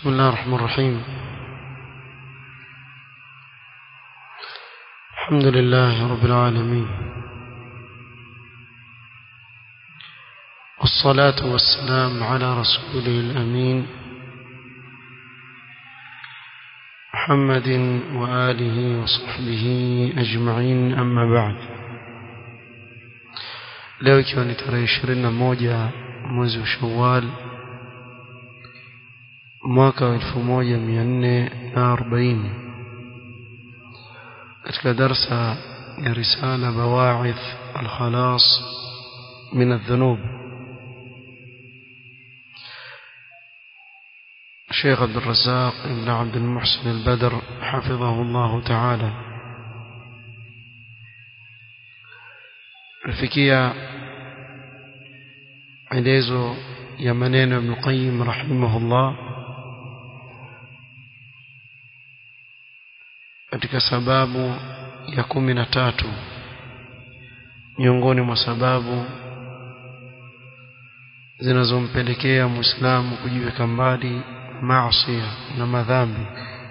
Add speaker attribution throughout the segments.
Speaker 1: بسم الله الرحمن الرحيم الحمد لله رب العالمين والصلاة والسلام على رسوله الأمين محمد وآله وصحبه أجمعين أما بعد leo ikiwa ni tarehe ishirini na moja mwezi wa shawal mwaka wa elfu moja mia nne na arobaini katika darsa ya risala bawaidh alkhalas min aldhunub الشيخ عبد الرزاق بن عبد المحسن البدر حفظه الله تعالى الفكية elezo ya maneno Ibn Qayyim rahimahullah katika sababu ya kumi na tatu miongoni mwa sababu zinazompelekea Muislamu kujiweka mbali maasi na madhambi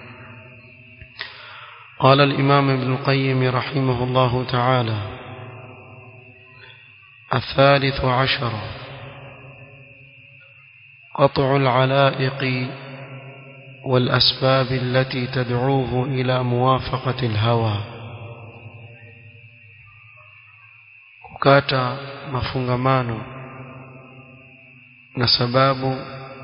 Speaker 1: قال الإمام ابن القيم رحمه الله تعالى الثالث عشر قطع العلائق والأسباب التي تدعوه إلى موافقة الهوى kukata mafungamano na sababu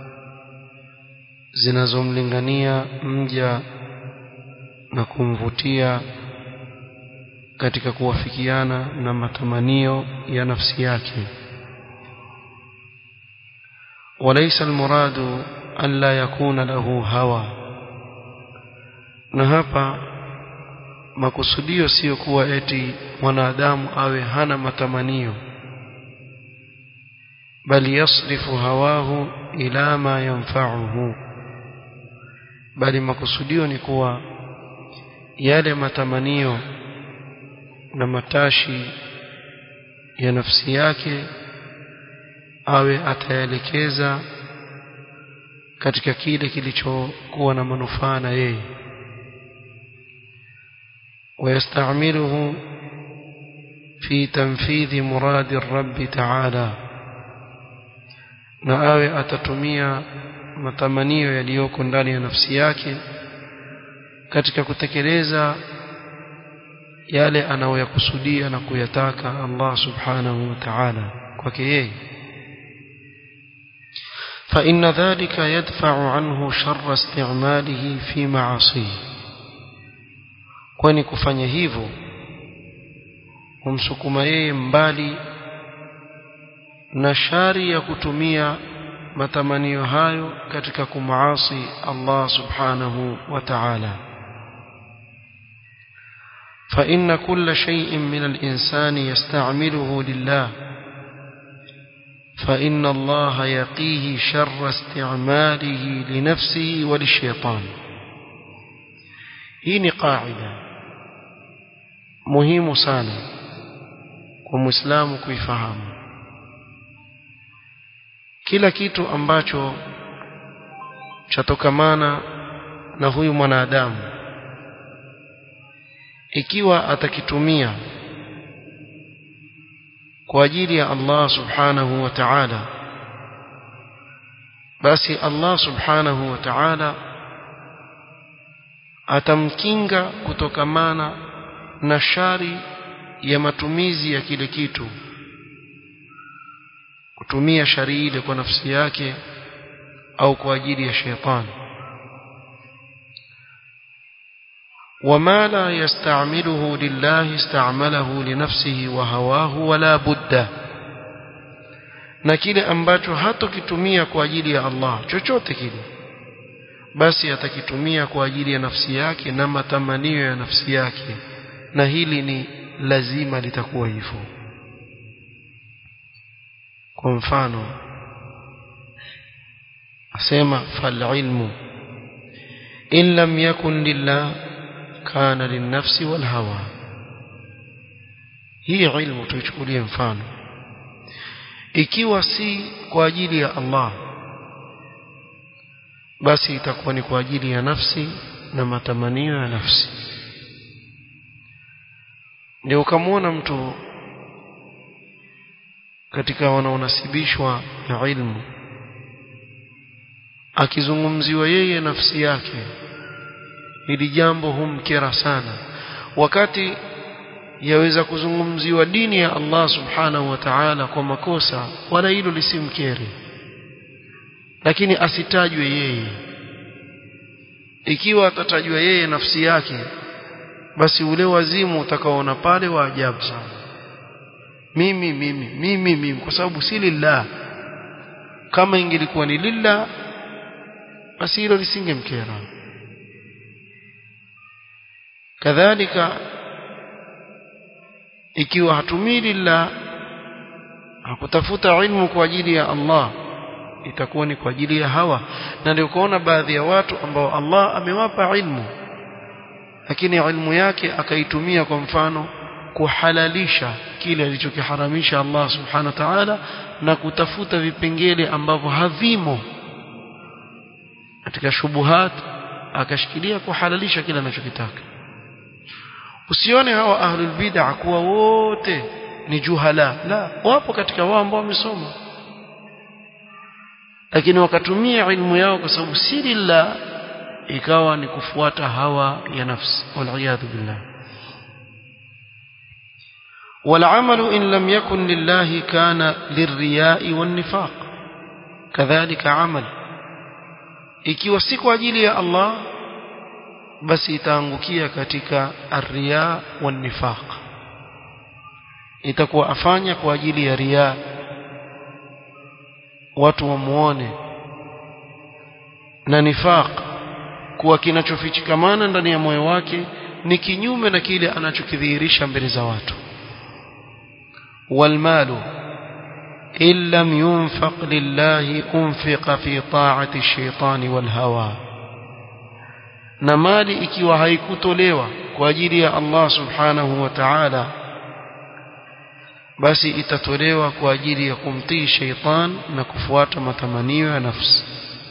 Speaker 1: zinazomlingania mja na kumvutia katika kuwafikiana na matamanio ya nafsi yake وليس المراد ألا يكون له هوى na hapa makusudio sio kuwa eti mwanadamu awe hana matamanio bali yasrifu hawahu ila ma yanfa'uhu bali makusudio ni kuwa yale matamanio na matashi ya nafsi yake awe ataelekeza katika kile kilichokuwa na manufaa na yeye ويستعمله في تنفيذ مراد الرب تعالى na awe atatumia matamanio yaliyoko ndani ya nafsi yake katika kutekeleza yale anayoyakusudia na kuyataka Allah subhanahu wa ta'ala kwake yeye فإن ذلك يدفع عنه شر استعماله في معاصيه kwani kufanya hivyo humsukuma yeye mbali na shari ya kutumia matamanio hayo katika kumaasi Allah subhanahu wa ta'ala فإن كل شيء من الإنسان يستعمله لله فإن الله يقيه شر استعماله لنفسه وللشيطان هي قاعدة مهم sana kwa muislamu kuifahamu kila kitu ambacho chatokamana na huyu mwanadamu ikiwa atakitumia kwa ajili ya Allah subhanahu wa ta'ala basi Allah subhanahu wa ta'ala atamkinga kutokamana na shari ya matumizi ya kile kitu kutumia shari ile kwa nafsi yake au kwa ajili ya shetani وما لا يستعمله لله استعمله لنفسه وهواه ولا بد na kile ambacho hatokitumia kwa ajili ya Allah chochote kile basi atakitumia kwa ajili ya nafsi yake na matamanio ya nafsi yake na hili ni lazima litakuwa hivyo kwa mfano asema fal ilmu in lam yakun lillah kana linnafsi wal hawa hii ilmu tuichukulie mfano ikiwa si kwa ajili ya Allah basi itakuwa ni kwa ajili ya nafsi na matamanio ya nafsi ndio ukamwona mtu katika wanaonasibishwa na ilmu akizungumziwa yeye nafsi yake hili jambo humkera sana wakati yaweza kuzungumziwa dini ya Allah subhanahu wa ta'ala kwa makosa wala hilo lisimkere lakini asitajwe yeye ikiwa atatajwa yeye nafsi yake basi ule wazimu utakaoona pale wa ajabu sana mimi mimi mimi mimi kwa sababu si lillah kama ingelikuwa ni lillah basi hilo lisingemkera kadhalika ikiwa hatumii lillah hakutafuta ilmu kwa ajili ya Allah itakuwa ni kwa ajili ya hawa na ndio kuona baadhi ya watu ambao Allah amewapa ilmu lakini ilmu yake akaitumia kwa mfano kuhalalisha kile alichokiharamisha Allah subhanahu wa ta'ala na kutafuta vipengele ambavyo havimo katika shubuhat akashikilia kuhalalisha kile anachokitaka usione hawa ahlul bid'ah kuwa wote ni juhala la wapo katika wao ambao wamesoma lakini wakatumia ilmu yao kwa sababu si lillah ikawa ni kufuata hawa ya nafsi waliyadhu billah والعمل إن لم يكن لله كان للرياء والنفاق كذلك عمل ikiwa si kwa ajili ya Allah basi itaangukia katika arriya wan nifaq itakuwa afanya kwa ajili ya riya watu wamuone na nifaq kuwa kinachofichikamana ndani ya moyo wake ni kinyume na kile anachokidhihirisha mbele za watu والمال إن لم ينفق لله أنفق في طاعة الشيطان والهوى na mali ikiwa haikutolewa kwa ajili ya Allah subhanahu wa ta'ala basi itatolewa kwa ajili ya kumtii sheitan na kufuata matamanio ya nafsi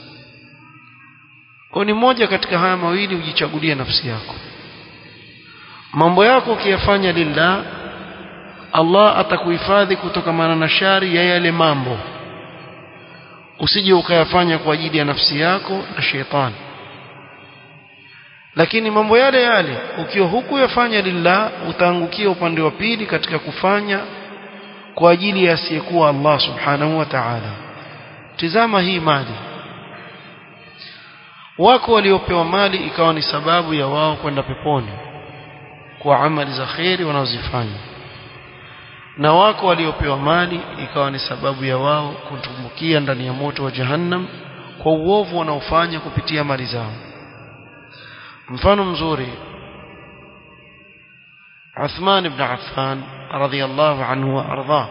Speaker 1: kwa ni moja katika haya mawili ujichagulie nafsi yako mambo yako ukiyafanya lillah Allah atakuhifadhi kutokamana na shari ya yale mambo usije ukayafanya kwa ajili ya nafsi yako na shetani lakini mambo yale yale ukiwa hukuyafanya lillah utaangukia upande wa pili katika kufanya kwa ajili ya asiyekuwa Allah subhanahu wa ta'ala tizama hii mali wako waliopewa mali ikawa ni sababu ya wao kwenda peponi kwa amali za kheri wanazozifanya na wako waliopewa mali ikawa ni sababu ya wao kutumbukia ndani ya moto wa jahannam kwa uovu wanaofanya kupitia mali zao mfano mzuri Uthman ibn Affan radhiyallahu anhu wa ardha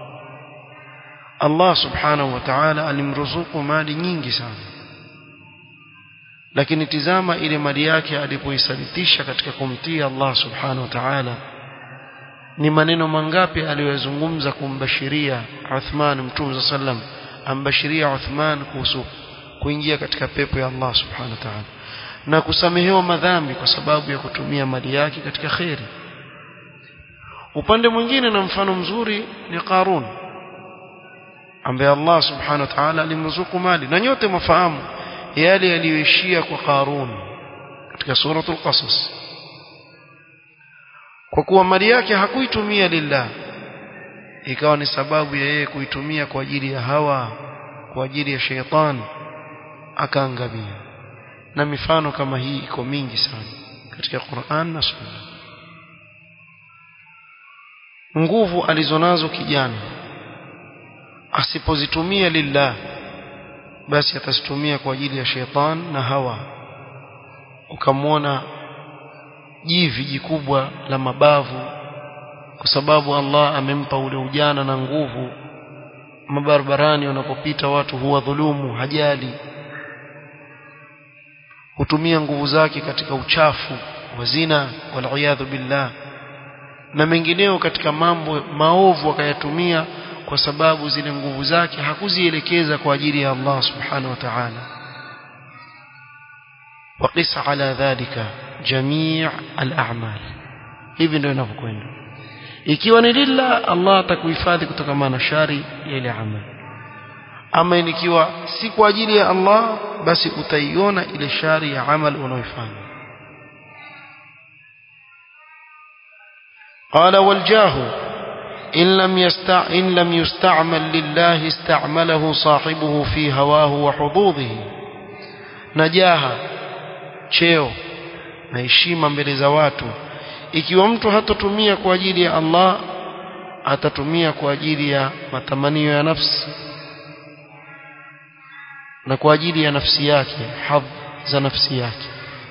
Speaker 1: Allah subhanahu wa ta'ala alimruzuku mali nyingi sana lakini tizama ile mali yake alipoisalitisha katika kumtii Allah subhanahu wa ta'ala ni maneno mangapi aliyozungumza kumbashiria Uthman Mtume sallam ambashiria Uthman kuhusu kuingia katika pepo ya Allah subhanahu wa ta'ala na kusamehewa madhambi kwa sababu ya kutumia mali yake katika kheri upande mwingine na mfano mzuri ni Qarun ambaye Allah subhanahu wa ta'ala alimruzuku mali na nyote mafahamu yale yaliyoishia kwa Qarun katika suratul Qasas kwa kuwa mali yake hakuitumia lillah ikawa ni sababu ya yeye kuitumia kwa ajili ya hawa kwa ajili ya sheitan akaangamia na mifano kama hii iko mingi sana katika Qur'an na Sunna nguvu alizonazo kijana asipozitumia lillah basi atazitumia kwa ajili ya sheitan na hawa ukamwona jivi jikubwa la mabavu kwa sababu Allah amempa ule ujana na nguvu mabarabarani wanapopita watu huwa dhulumu hajali hutumia nguvu zake katika uchafu wa zina waliyadhu billah na mengineo katika mambo maovu akayatumia kwa sababu zile nguvu zake hakuzielekeza kwa ajili ya Allah subhanahu wa ta'ala وقس على ذلك جميع الأعمال hivi ndio inavyokwenda ikiwa ni lillah Allah atakuhifadhi kutokana na shari ya ile amali ama ikiwa si kwa ajili ya Allah basi utaiona ile shari ya amal unaoifanya قال والجاه إن لم, يستع... إن لم يستعمل لله استعمله صاحبه في هواه وحظوظه نجاها cheo na heshima mbele za watu ikiwa mtu hatotumia kwa ajili ya Allah atatumia kwa ajili ya matamanio ya nafsi na kwa ajili ya nafsi yake hadh za nafsi yake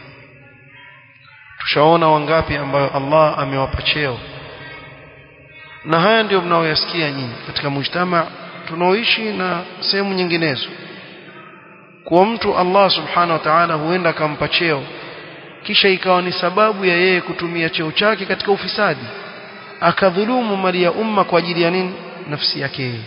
Speaker 1: tushaona wangapi ambayo Allah amewapa cheo na haya ndio mnaoyasikia nyinyi katika mujtama tunaoishi na sehemu nyinginezo kwa mtu Allah subhanahu wa ta'ala huenda akampa cheo kisha ikawa ni sababu ya yeye kutumia cheo chake katika ufisadi akadhulumu mali ya umma kwa ajili ya nini nafsi yake yeye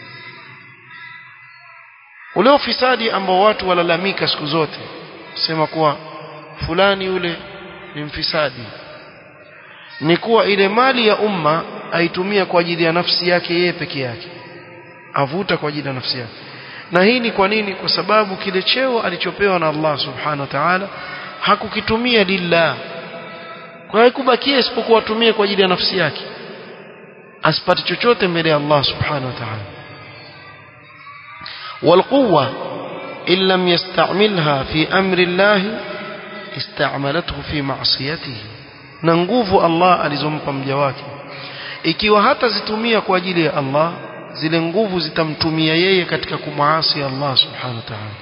Speaker 1: ule ufisadi ambao watu walalamika siku zote sema kuwa fulani yule ni mfisadi ni kuwa ile mali ya umma aitumia kwa ajili ya nafsi yake yeye peke yake avuta kwa ajili ya nafsi yake na hii ni kwa nini kwa sababu kile cheo alichopewa na Allah subhanahu wa ta'ala hakukitumia lillah kwa hiyo kubakia isipokuwa atumie kwa ajili ya nafsi yake asipate chochote mbele ya Allah subhanahu wa ta'ala والقوة إن لم يستعملها في أمر الله استعملته في معصيته na nguvu Allah alizompa mja wake ikiwa hata zitumia kwa ajili ya Allah zile nguvu zitamtumia yeye katika kumwasi Allah subhanahu wa ta'ala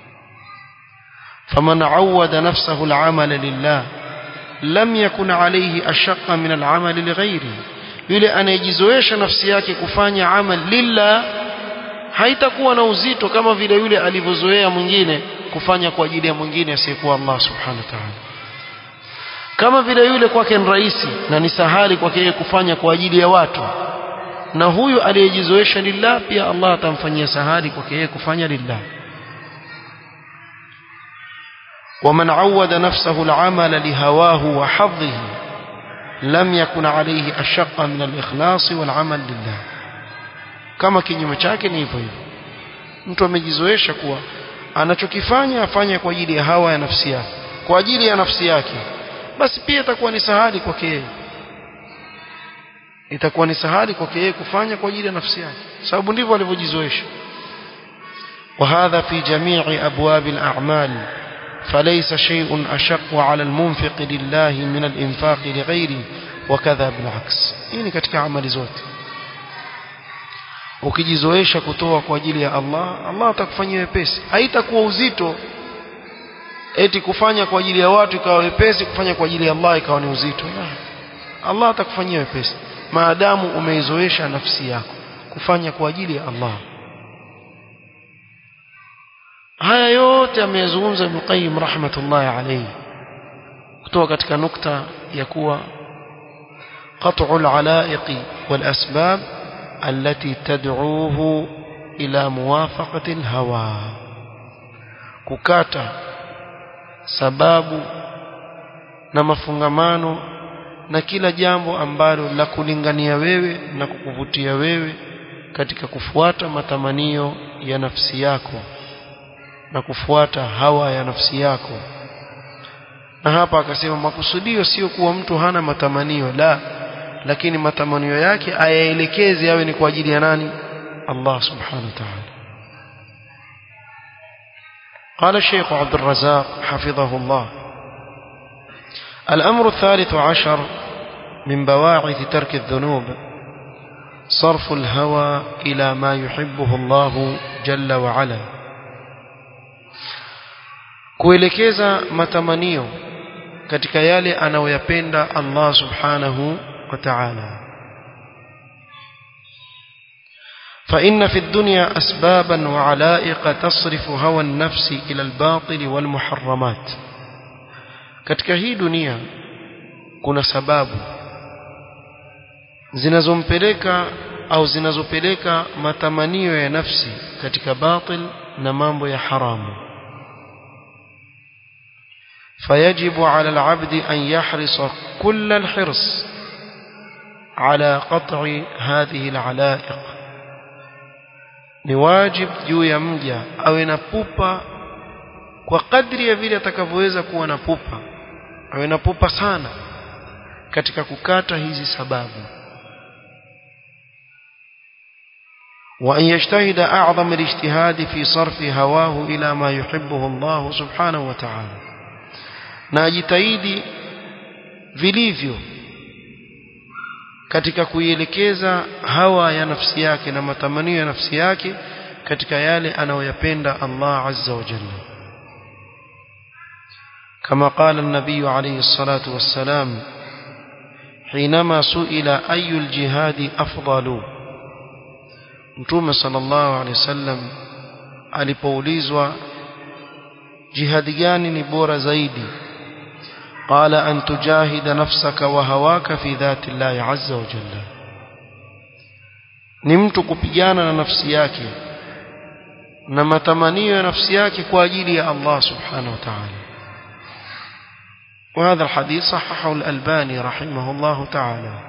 Speaker 1: faman awada nafsahu al'amala lillah lam yakun alayhi ashaqqa min al'amali lighairi yule anayejizoesha nafsi yake kufanya amal lillah haitakuwa na uzito kama vile yule alivyozoea mwingine kufanya kwa ajili ya mwingine asiyekuwa Allah subhanahu wa ta'ala kama vile yule kwake ni rahisi na ni sahali kwake yeye kufanya kwa ajili ya watu na huyu aliyejizoesha lillah pia Allah atamfanyia sahali kwake yeye kufanya lillah ومن عود نفسه العمل لهواه وحظه لم يكن عليه أشق من الإخلاص والعمل لله kama kinyume chake ni hivyo hivyo mtu amejizoesha kuwa anachokifanya afanye kwa ajili ya hawa ya nafsi yake kwa ajili ya nafsi yake basi pia itakuwa ni sahali kwake yeye itakuwa ni sahali kwake yeye kufanya kwa ajili ya nafsi yake sababu ndivyo alivyojizoesha وهذا في جميع أبواب الأعمال فليس شيء أشق على المنفق لله من الإنفاق لغيره وكذا بالعكس إني katika amali zote ukijizoesha kutoa kwa ajili ya Allah Allah atakufanyia wepesi haitakuwa uzito eti kufanya kwa ajili ya watu ikawa wepesi kufanya kwa ajili ya Allah ikawa ni uzito Allah atakufanyia wepesi maadamu umeizoesha nafsi yako kufanya kwa ajili ya Allah haya yote ameyazungumza Ibn Qayyim rahmatullahi alayhi kutoka katika nukta ya kuwa قطع العلائق والأسباب التي تدعوه إلى موافقة الهوى kukata sababu na mafungamano na kila jambo ambalo la kulingania wewe na kukuvutia wewe katika kufuata matamanio ya nafsi yako na kufuata hawa ya nafsi yako na hapa akasema makusudio sio kuwa mtu hana matamanio la lakini matamanio yake ayaelekeze yawe ni kwa ajili ya nani Allah subhanahu wa ta'ala قال الشيخ عبد الرزاق حفظه الله الأمر الثالث عشر من بواعث ترك الذنوب صرف الهوى إلى ما يحبه الله جل وعلا kuelekeza matamanio katika yale anayoyapenda Allah subhanahu wa ta'ala فإن في الدنيا أسبابا وعلائق تصرف هوى النفس إلى الباطل والمحرمات katika hii dunia kuna sababu zinazompeleka au zinazopeleka matamanio ya nafsi katika batil na mambo ya haramu فيجب على العبد أن يحرص كل الحرص على قطع هذه العلائق نواجب juu ya mja awe na pupa kwa kadri ya vile atakavyoweza kuwa na pupa awe na pupa sana katika kukata hizi sababu وأن يجتهد أعظم الاجتهاد في صرف هواه إلى ما يحبه الله سبحانه وتعالى ناجتهدي vilivyo katika kuielekeza hawa ya nafsi yake na matamanio ya nafsi yake katika yale anayoyapenda Allah azza wa jalla كما قال النبي عليه الصلاة والسلام حينما سئل أي الجهاد أفضل Mtume sallallahu alaihi wasallam alipoulizwa jihadi gani ni bora zaidi qala an tujahida nafsaka wa hawaka fi dhati llahi azza wa jalla ni mtu kupigana na nafsi yake na matamanio ya nafsi yake kwa ajili ya Allah subhanahu wa ta'ala وهذا الحديث صححه الألباني رحمه الله تعالى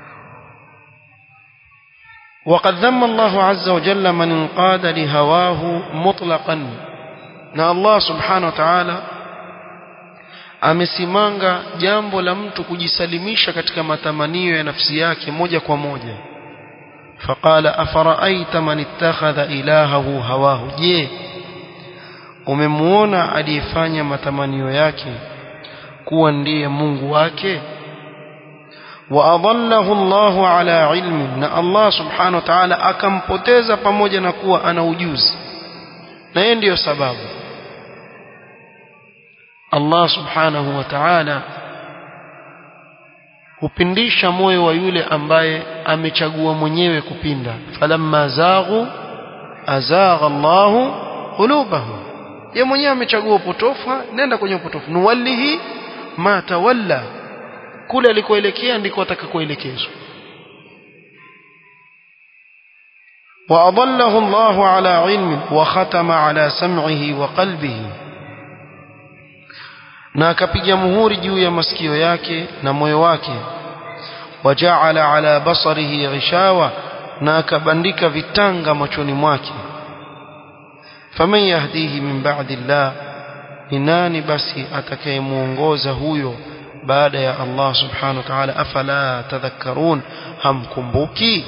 Speaker 1: وقد ذم الله عز وجل من انقاد لهواه مطلقا na Allah subhanahu wa ta'ala amesimanga jambo la mtu kujisalimisha katika matamanio ya nafsi yake moja kwa moja faqala afaraaita man ittakhadha ilahahu hawahu je umemuona aliyefanya matamanio yake kuwa ndiye Mungu wake وأضله الله على علم na Allah subhanahu wa ta'ala akampoteza pamoja na kuwa ana ujuzi na yeye ndiyo sababu Allah subhanahu wa ta'ala hupindisha moyo wa yule ambaye amechagua mwenyewe kupinda falamma zaghu azagha Allah qulubahum yeye mwenyewe amechagua upotofu nenda kwenye upotofu nuwallihi ma tawalla kule alikoelekea ndiko atakakoelekezwa وأضله الله على علم وختم على سمعه وقلبه na akapiga muhuri juu ya masikio yake na moyo wake wajaala ala basarihi ghishawa na akabandika vitanga machoni mwake faman yahdihi min ba'di llah ni nani basi atakayemuongoza huyo baada ya Allah subhanahu wa ta'ala afala tadhakkarun hamkumbuki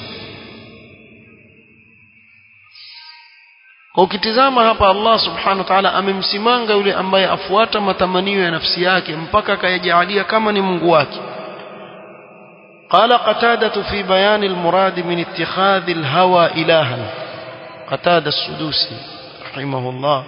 Speaker 1: ukitizama hapa Allah subhanahu wa ta'ala amemsimanga yule ambaye afuata matamanio ya nafsi yake mpaka akayajalia kama ni Mungu wake قال قتادة في بيان المراد من اتخاذ الهوى إلها قتادة السدوسي رحمه الله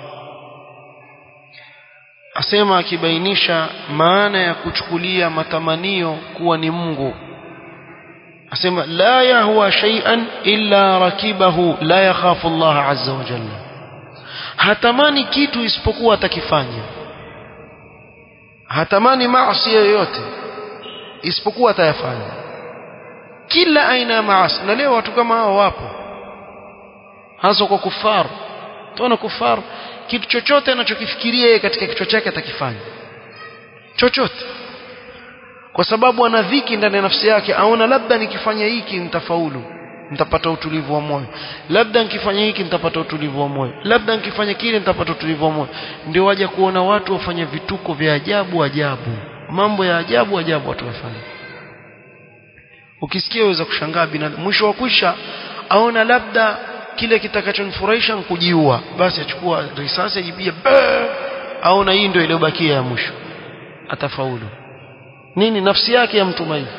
Speaker 1: asema akibainisha maana ya kuchukulia matamanio kuwa ni Mungu asema la yahwa shay'an illa rakibahu la yakhafu Allah azza wa jalla hatamani kitu isipokuwa atakifanya hatamani maasi yoyote isipokuwa atayafanya kila aina ya maasi na leo watu kama hao wapo hasa kwa kufaru tuona kufaru kitu chochote anachokifikiria yeye katika kichwa chake atakifanya chochote kwa sababu ana dhiki ndani ya nafsi yake aona labda nikifanya hiki nitafaulu nitapata utulivu wa moyo labda nikifanya hiki nitapata utulivu wa moyo labda nikifanya kile nitapata utulivu wa moyo ndio waja kuona watu wafanya vituko vya ajabu ajabu mambo ya ajabu ajabu watu wafanya ukisikia uweza kushangaa binadamu mwisho wa kwisha aona labda kile kitakachomfurahisha kujiua basi achukua risasi ajibia aona hii ndio iliyobakia ya mwisho atafaulu nini nafsi yake ya mtuma hivi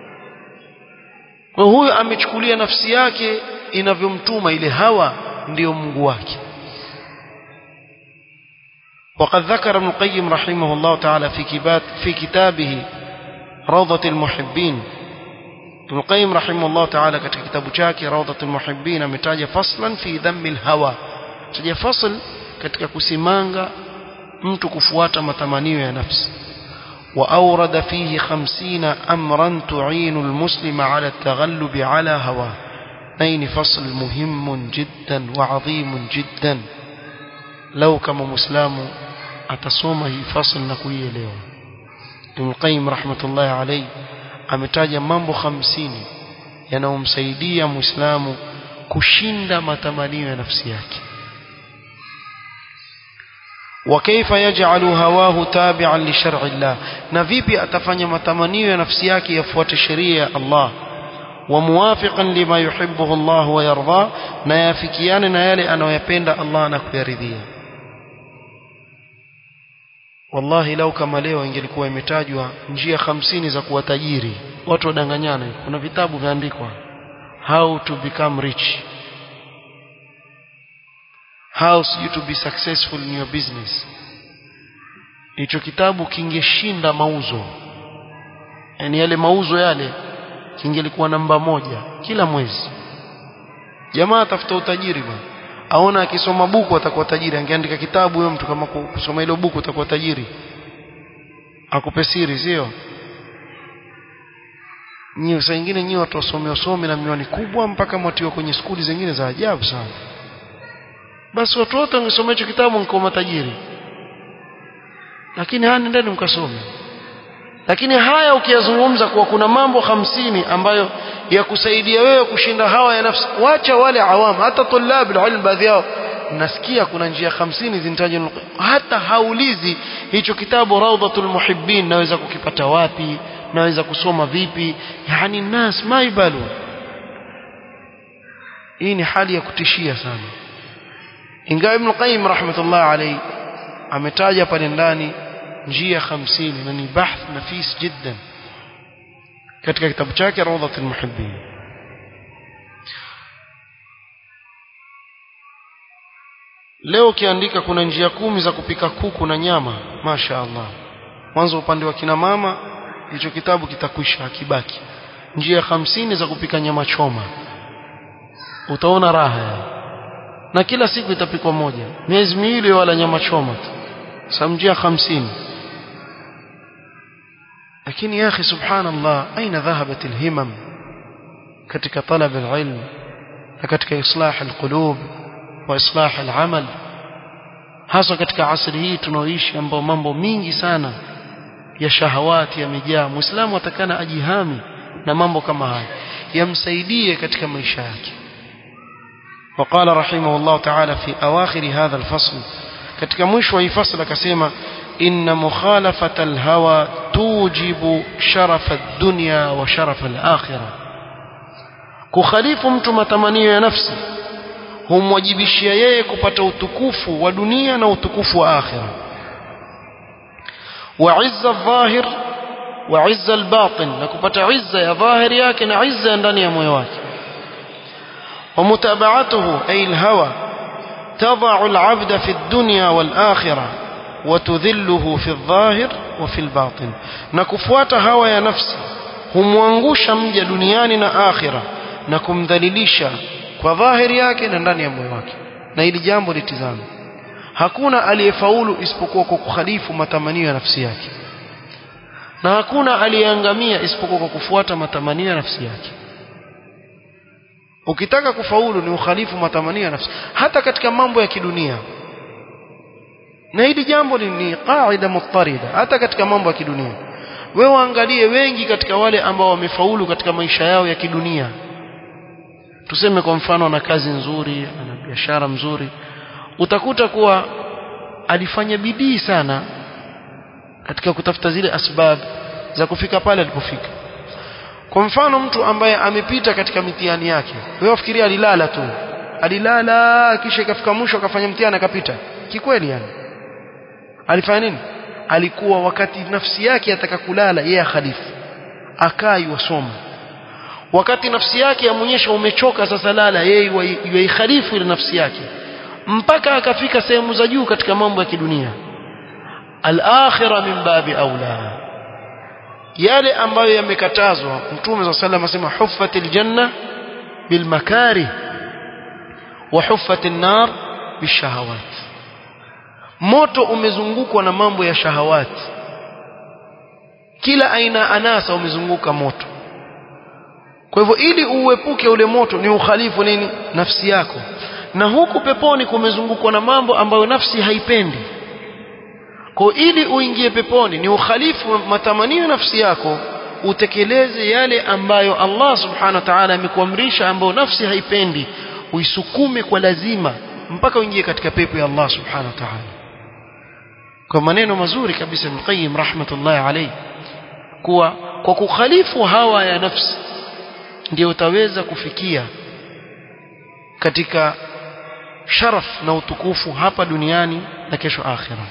Speaker 1: kwa huyo amechukulia nafsi yake inavyomtuma ile hawa ndiyo Mungu wake وقد ذكر ابن القيم رحمه الله تعالى في كتاب في كتابه روضة المحبين ابن القيم رحمه الله تعالى katika kitabu chake روضة المحبين ametaja faslan fi dhammi alhawa taja fasl katika kusimanga mtu kufuata matamanio ya nafsi وأورد فيه خمسين أمرا تعين المسلم على التغلب على هواه نين فصل مهم جدا وعظيم جدا لو كما مسلم atasoma hii fasl na kuielewa Ibn Qayyim rahmatullahi alayhi ametaja mambo hamsini yanayomsaidia Muislamu kushinda matamanio ya nafsi yake وكيف يجعل هواه تابعا لشرع الله na vipi atafanya matamanio ya nafsi yake yafuate sheria ya Allah وموافقا لما يحبه الله ويرضاه na yafikiane na yale anayoyapenda Allah na kuyaridhia wallahi lau kama leo ingelikuwa imetajwa njia hamsini za kuwa tajiri watu wadanganyana kuna vitabu viandikwa how to become rich how you to be successful in your business hicho kitabu kingeshinda mauzo yani yale mauzo yale kingelikuwa namba moja kila mwezi jamaa atafuta utajiri bwana aona akisoma buku atakuwa tajiri angeandika kitabu huyo mtu kama kusoma hilo buku atakuwa tajiri akupe siri sio nyinyi saa nyingine nyinyi watu wasome wasome na miwani kubwa mpaka mwatiwa kwenye skuli zingine za ajabu sana basi watu wote wangesoma hicho kitabu mko matajiri lakini haya nendeni mkasome lakini haya ukiyazungumza kuwa kuna mambo hamsini ambayo ya kusaidia wewe kushinda hawa ya nafsi wacha wale awamu hata tulab ilm baadhi yao nasikia kuna njia hamsini zinatajwa hata haulizi hicho kitabu rawdatul muhibbin naweza kukipata wapi naweza kusoma vipi yani nas maibalu hii ni hali ya kutishia sana ingawa ibn qayyim rahmatullah alayhi ametaja pale ndani njia 50 na ni bahth nafis jiddan katika kitabu chake rawdatul muhibbin leo ukiandika kuna njia kumi za kupika kuku na nyama masha Allah mwanzo upande wa kina mama hicho kitabu kitakwisha akibaki njia hamsini za kupika nyama choma utaona raha ya. na kila siku itapikwa moja miezi miwili wala nyama choma tu samjia hamsini lakini ya akhi subhanallah aina dhahabat alhimam katika talab alilm na katika islah alqulub wa islah alamal hasa katika asri hii tunaoishi ambao mambo mingi sana ya shahawati yamejaa muislamu atakana ajihami na mambo kama haya yamsaidie katika maisha yake وقال رحمه الله تعالى في أواخر هذا الفصل katika mwisho wa hii fasl akasema inna mukhalafata alhawa tujibu sharafa ad-dunya wa sharafa al-akhirah kukhalifu mtu matamanio ya nafsi humwajibishia yeye kupata utukufu wa dunia na utukufu wa akhira wa izza adh-dhahir wa izza al-batin na kupata izza ya dhahiri yake na izza ndani ya moyo wake ومتابعته أي الهوى تضع العبد في الدنيا والآخرة وتذله في الظاهر وفي الباطن نكفوات هوى يا نفسي humwangusha mja duniani na akhira na kumdhalilisha kwa dhahiri yake na ndani ya moyo wake na hili jambo litizame hakuna aliyefaulu isipokuwa kwa kukhalifu matamanio ya nafsi yake na hakuna aliyeangamia isipokuwa kwa kufuata matamanio ya nafsi yake ukitaka kufaulu ni ukhalifu matamanio ya nafsi hata katika mambo ya kidunia na hili jambo ni, ni qaida muttarida hata katika mambo ya kidunia wewe waangalie wengi katika wale ambao wamefaulu katika maisha yao ya kidunia tuseme kwa mfano ana kazi nzuri ana biashara mzuri utakuta kuwa alifanya bidii sana katika kutafuta zile asbab za kufika pale alipofika kwa mfano mtu ambaye amepita katika mitihani yake wewe wafikiria alilala tu alilala kisha ikafika mwisho akafanya mtihani akapita kikweli yani alifanya nini alikuwa wakati nafsi yake ataka kulala yeye khalifu akai wasoma wakati nafsi yake yamuonyesha umechoka sasa lala yeye yaikhalifu ile nafsi yake mpaka akafika sehemu za juu katika mambo ya kidunia al-akhirah min babi aula yale ambayo yamekatazwa mtume صلى الله عليه asema huffatil janna bil makarih wa huffatin nar bishahawat moto umezungukwa na mambo ya shahawati kila aina anasa umezunguka moto kwa hivyo ili uepuke ule moto ni ukhalifu nini nafsi yako na huku peponi kumezungukwa na mambo ambayo nafsi haipendi kwa ili uingie peponi ni ukhalifu matamanio nafsi yako utekeleze yale ambayo Allah subhanahu wa ta'ala amekuamrisha ambayo nafsi haipendi uisukume kwa lazima mpaka uingie katika pepo ya Allah subhanahu wa ta'ala kwa maneno mazuri kabisa Ibn Qayyim rahmatullahi alayhi kuwa kwa kukhalifu hawa ya nafsi ndio utaweza kufikia katika sharaf na utukufu hapa duniani na kesho akhira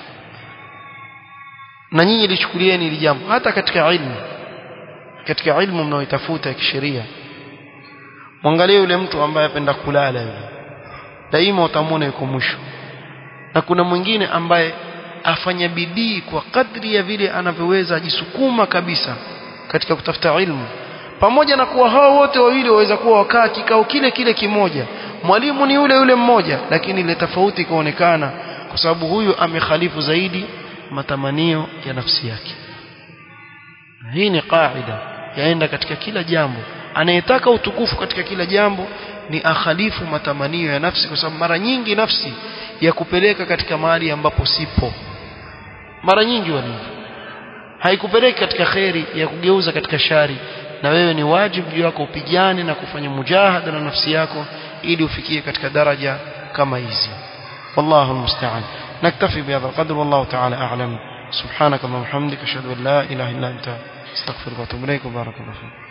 Speaker 1: na nyinyi lichukulieni hili jambo hata katika ilmu katika ilmu mnaoitafuta ya kisheria mwangalie yule mtu ambaye apenda kulala yule daima utamwona yuko mwisho na kuna mwingine ambaye afanya bidii kwa kadri ya vile anavyoweza ajisukuma kabisa katika kutafuta ilmu pamoja na kuwa hao wote wawili waweza kuwa wakaa kikao kile kile kimoja mwalimu ni yule yule mmoja lakini ile tofauti ikaonekana kwa sababu huyu amekhalifu zaidi matamanio ya nafsi yake hii ni kaida yaenda katika kila jambo anayetaka utukufu katika kila jambo ni akhalifu matamanio ya nafsi kwa sababu mara nyingi nafsi ya kupeleka katika mahali ambapo sipo mara nyingi walivyo haikupeleki katika kheri ya kugeuza katika shari na wewe ni wajibu juu yako upigane na kufanya mujahada na nafsi yako ili ufikie katika daraja kama hizi wallahu almusta'an naktafi bihadha alqadr wallahu ta'ala a'lam subhanaka wa bihamdika ashhadu an la ilaha illa anta astaghfiruka wa atubu ilaik wa barakallahu